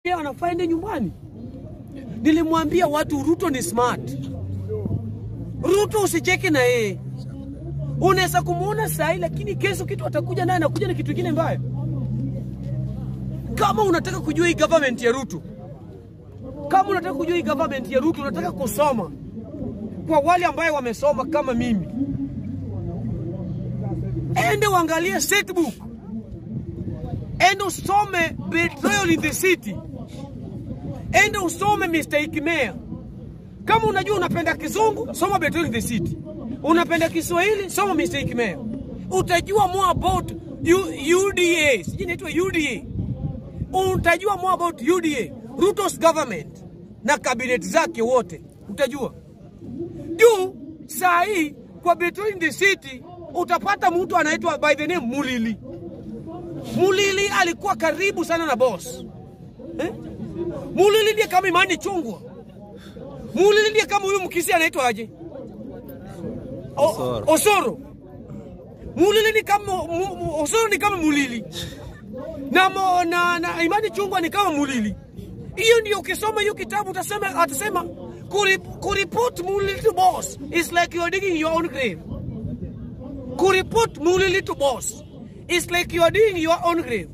yeye anafaa ende nyumbani. Nilimwambia watu Ruto ni smart. Ruto usicheke na yeye, unaweza kumuona sahi, lakini kesho kitu atakuja naye anakuja na kitu kingine mbaya. Kama unataka kujua hii government ya Ruto, kama unataka kujua hii government ya Ruto, unataka kusoma kwa wale ambaye wamesoma kama mimi, ende uangalie setbook, ende usome Betrayal in the City, ende usome Mr. Mayor. Kama unajua unapenda kizungu, soma Betrayal in the City. Unapenda Kiswahili, soma Mr. Mayor. Utajua more about U- UDA, sijui inaitwa UDA. Utajua more about UDA, Ruto's government na cabinet zake wote, utajua juu saa hii kwa Betrayal in the City utapata mtu anaitwa by the name Mulili. Mulili alikuwa karibu sana na boss eh? Mulili ndiye kama Imani Chungwa. Mulili ndiye kama huyu mkisi anaitwa aje? O- Osoro. Mulili ni kama mu, mu, Osoro ni kama Mulili na, mo, na, na Imani Chungwa ni kama Mulili. Hiyo ndio ukisoma hiyo kitabu utasema, atasema kurip, kuripot Mulili to boss is like you are digging your own grave. Kuripot Mulili to boss is like you are digging your own grave.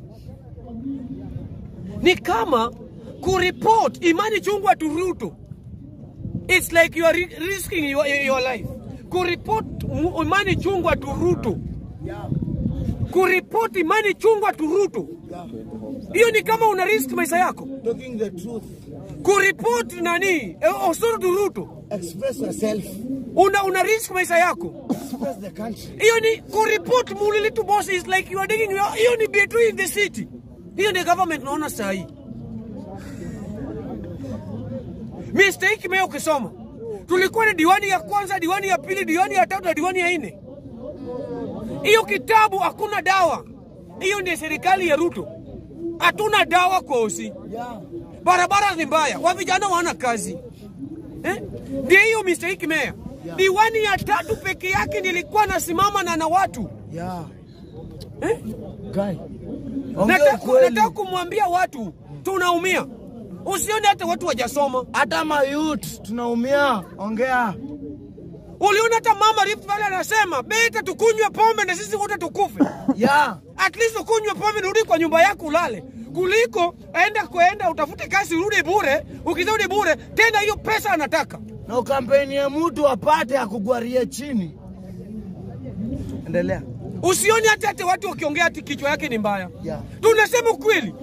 Ni kama kuripot Imani Chungwa to Ruto it's like you are ri- risking your, your life. Kuripot Mu- Imani Chungwa to Ruto kuripoti Imani Chungwa to Ruto, hiyo ni kama una risk maisha yako. Talking the truth. Kuripoti nani eh, Osoro to Ruto, Express yourself. una, una risk maisha yako. Express the country. Hiyo ni kuripoti Mulili to boss is like you are digging your, hiyo ni between in the city. Hiyo ni government naona saa hii. Mistake meo ukisoma, tulikuwa na diwani ya kwanza, diwani ya pili, diwani ya tatu na diwani ya nne. Hiyo kitabu hakuna dawa. Hiyo ndio serikali ya Ruto. Hatuna dawa kwa osi. Yeah. Barabara ni mbaya, wa vijana wana kazi eh? Ndio hiyo mistake meya. Diwani ya tatu peke yake nilikuwa nasimama na na watu Yeah. eh? Guy. Ongea Nataka ukweli. nataka kumwambia watu tunaumia. Usione hata watu wajasoma. Hata mayut tunaumia. Ongea. Uliona hata mama Rift Valley anasema beta tukunywe pombe na sisi wote tukufe. Yeah. At least ukunywe pombe na urudi kwa nyumba yako ulale, kuliko enda kuenda utafute kazi urudi bure. Ukirudi bure tena, hiyo pesa anataka Na ukampeni ya mtu apate akugwarie chini. Endelea. Usioni hata hata watu wakiongea ati kichwa yake ni mbaya. Yeah. Tunasema ukweli.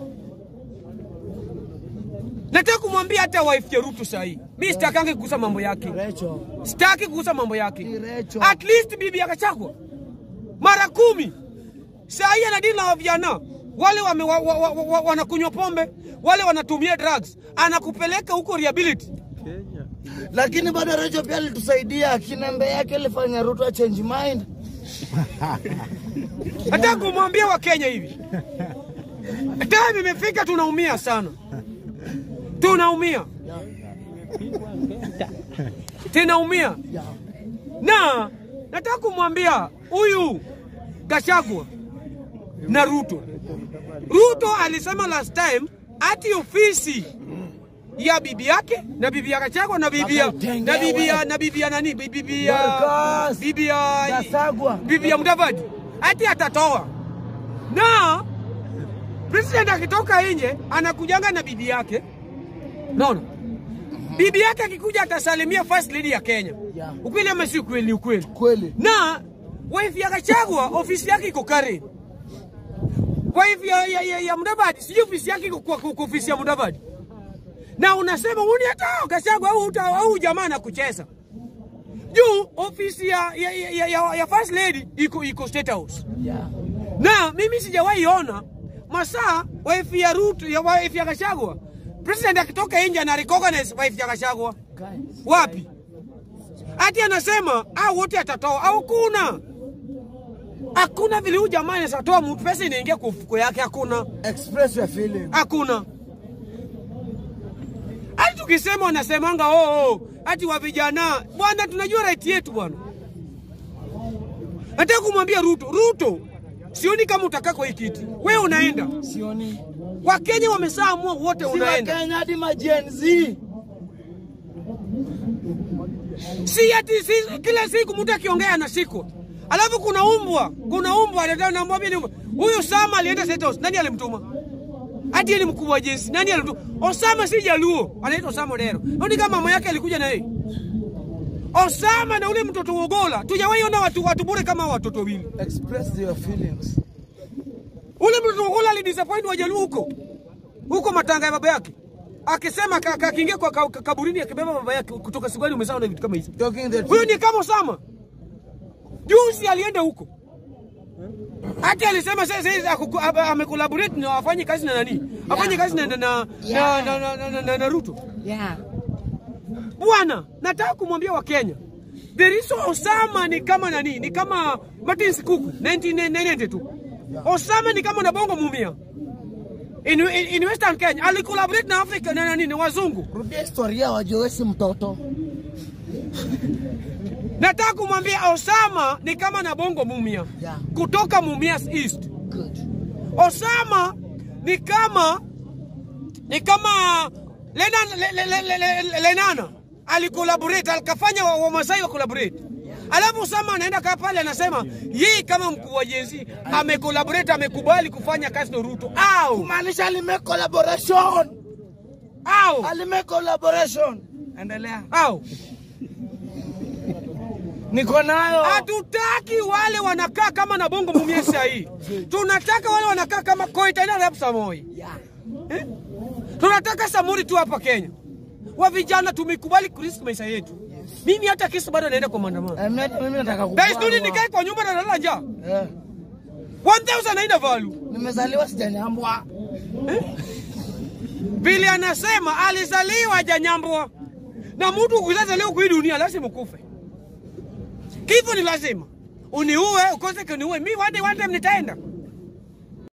Nataka kumwambia hata wife ya Ruto sahi. Mimi sitakangi kugusa mambo yake. Recho. Sitaki kugusa mambo yake. Ni Recho. At least bibi akachakwa mara kumi. Sahi anadili na vijana wale wame, wa, wa, wa, wa, wanakunywa pombe, wale wanatumia drugs, anakupeleka huko rehability. Lakini bado Recho pia alitusaidia. Kinembe yake ilifanya Ruto a change mind. Nataka kumwambia Wakenya hivi, time imefika, tunaumia sana, tunaumia, tunaumia Yeah. na nataka kumwambia huyu Gachagua na Ruto. Ruto alisema last time ati ofisi ya bibi yake na bibi ya Gachagua na bibi ya na bibi ya na bibi ya nani bibi ya Dorcas. bibi ya Gasagwa. bibi ya Mudavadi ati atatoa, na president akitoka nje anakujanga na bibi yake, naona bibi yake akikuja atasalimia first lady ya Kenya. Yeah. Ukweli ama si ukweli? Ni ukweli. Kweli. Na wife ya Gachagua ofisi yake iko Karen. Wife ya, ya, ya, ya Mudavadi sijui ofisi yake iko kwa, kwa, kwa ofisi ya Mudavadi, na unasema uni hata Gachagua au uta- au jamaa na kucheza juu ofisi ya, ya, ya, ya, ya, ya first lady iko iko State House Yeah. na mimi sijawahi ona masaa wife ya Ruto ya wife ya Gachagua president akitoka nje ana recognize wife ya Gachagua Guy. wapi? Ati anasema au wote atatoa au kuna hakuna vile huyu jamaa anaweza toa mtu pesa inaingia kwa mfuko yake, hakuna Express your feeling. hakuna. Hadi tukisema wanasemanga oh, oh, ati wa vijana bwana, tunajua right yetu bwana. Nataka kumwambia Ruto, Ruto, sioni kama utakaa kwa hii kiti, wewe unaenda Sioni. Wakenya wameshaamua wote Si unaenda. Wakenya hadi ma Gen Z. si ati si, kila siku mtu akiongea anashikwa. Alafu kuna umbwa, kuna umbwa anataka namwambia ni umbwa. Huyu Sama alienda State House, nani alimtuma? Hadi yeye ni mkubwa wa jeshi, nani alimtuma? Osama si Jaluo, anaitwa Osama Odero. Ndio kama mama yake alikuja na yeye. Osama na ule mtoto Wogola, tujawahi ona watu watu bure kama hao watoto wawili. Express your feelings. Ule mtoto Wogola alidisappoint Wajaluo huko huko matanga ya baba yake, akisema ka- ka- akiingia kwa ka- ka- kaburini akibeba baba yake kutoka sigwani, umesahau na vitu kama hizo. Talking the Huyu truth. ni kama Osama. Juzi alienda huko. Hata alisema sasa sasa akuku- ame- amekolaborate na afanye kazi na nani? Afanye kazi na na na, na, na, na, na, na, na Ruto. Yeah. Bwana, nataka kumwambia Wakenya. The reason Osama ni kama nani? Ni kama Martin Sikuku 1992. Osama ni kama na Bongo Mumia. In, in, in Western Kenya alikolaborate na Afrika na nani na wazungu. Rudia historia wajue si mtoto. Nataka kumwambia Osama ni kama na Bongo Mumia Yeah. kutoka Mumias East. Good. Osama ni kama ni kama Lenana, le, le, le, le, le, Lenana alikolaborate alikafanya wa- Wamasai wa collaborate. Alafu Osama anaenda kaa pale anasema yeye kama mkuu wa jenzi amekolaborate amekubali kufanya kazi na Ruto au Kumaanisha alime collaboration. au Alime collaboration. Endelea. au Niko nayo. Hatutaki wale wanakaa kama na bongo mumie saa hii. Tunataka wale wanakaa kama Koitana Rap Samoi. Yeah. Eh? Tunataka Samuri tu hapa Kenya. Wa vijana tumekubali kurisk maisha yetu. Mimi hata kesi bado naenda kwa maandamano. Eh, mimi- Mimi nataka Guys, tuni kukuwa. nikae kwa nyumba na nalala njaa. Eh. 1000 haina value. Nimezaliwa sijanyambwa. Vile anasema alizaliwa hajanyambwa. Na mtu ukizaliwa kwa hii dunia lazima ukufe. Kifo ni lazima. Uniue, ukose kuniue. Mimi one day one time nitaenda.